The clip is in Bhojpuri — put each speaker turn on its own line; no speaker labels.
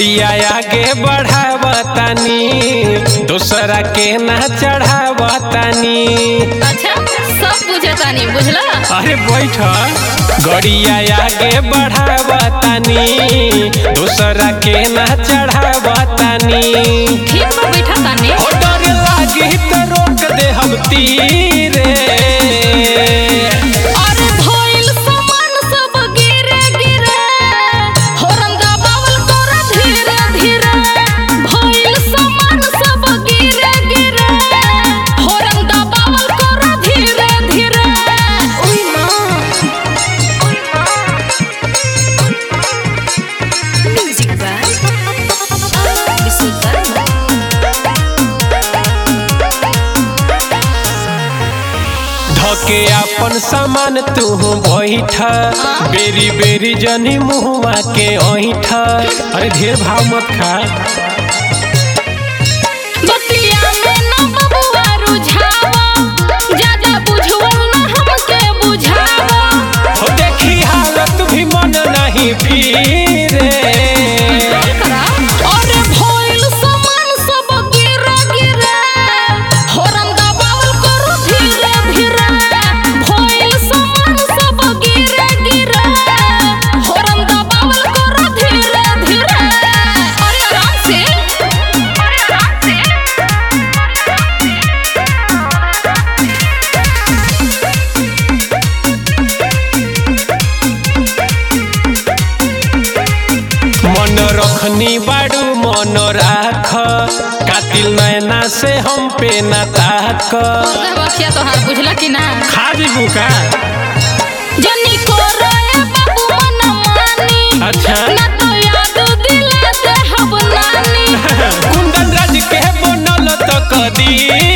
गड़िया आगे बढ़ावतानी दूसरा के ना चढ़ावतानी
अच्छा सब बुझतानी बुझला
अरे बैठ गड़िया आगे बढ़ावतानी दूसरा के ना चढ़ावतानी
ठीक बा बैठा तानी
हो डर लागी तो रोक दे हम तीरे
अरे भइल सामान सब गिरे गिरे होरन दबावल कर धीरे धीरे भइल सामान सब गिरे गिरे होरन दबावल कर धीरे धीरे ओई मां ओई मां म्यूजिक बाय विशुद्ध
धके अपन सामान तू बैठ बेरी बेरी जनी मुहुआ के ऐठ अरे ढेर भाव मत खा
बतिया में ना बबुआ रुझावा ज्यादा बुझवल ना हमके बुझावा
हो देखी हालत भी मन नहीं फिरे
अरे भइल सामान सब गिरे गिरे होरन दबावल करू धीरे धीरे भइल सामान सब गिरे गिरे होरन दबावल करू धीरे धीरे अरे आराम से अरे आराम से
मन रखनी बाड़ू मन राख कातिल नैना से हम पे ना ताक
बखिया तोहार बुझला कि ना
खा जीबू का
जनी को रोए बाबू मन मानी
अच्छा
ना तो याद दिला दे हब नानी
कुंदन राज के बनल तो कदी